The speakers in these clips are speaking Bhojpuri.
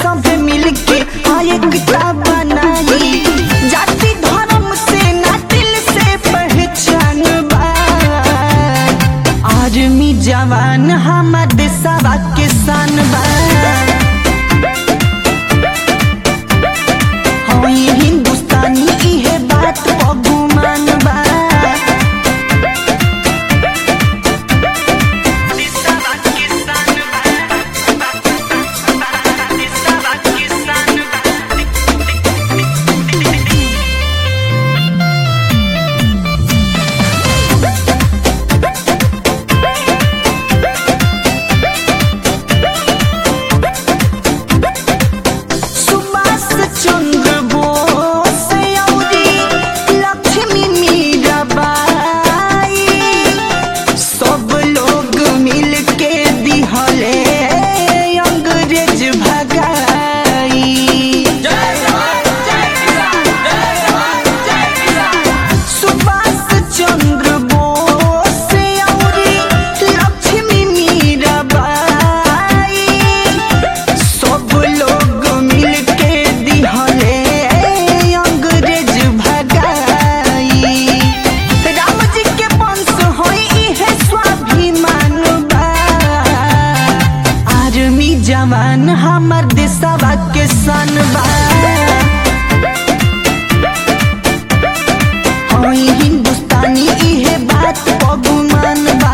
सब मिलके हाँ एकता बनाई जाति धर्म से ना दिल से पहचान बा आर्मी जवान हमार देशवा के शान बा हाँ ये हिंदुस्तानी इहे बात अभिमान बा सुभाष चंद्र बोस औरी लक्ष्मी मीराबाई सब लोग मिल के दिहले अंग्रेज भगाई सुभाष चंद्र बोस औरी लक्ष्मी मीराबाई सब लोग मिल के दिहले अंग्रेज भगाई राम जी के वंश होई इहे स्वाभिमान बा आर्मी जवान हमर देशवा के सन बा होई हिंदुस्तानी इहे बात अभिमान बा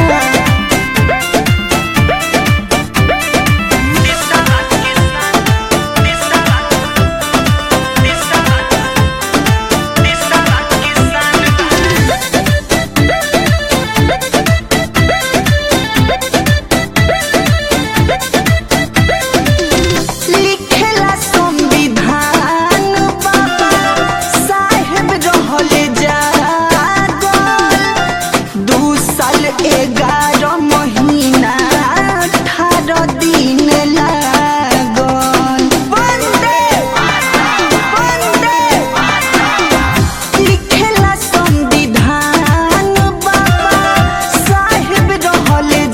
लिखेला संविधान बाबा साहेब रहले जागल दू साल एगारह महीना अठारह दिन लागल वंदे वंदे लिखेला संविधान बाबा साहेब रहले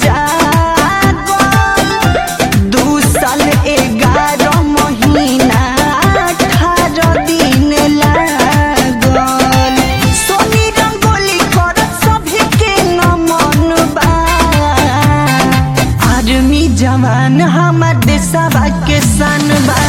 जागल दू साल एगारह महीना अठारह दिन लागल सोनी रंगोली करत सभी के नमन बा आर्मी जवान हमार देशवा के सन बा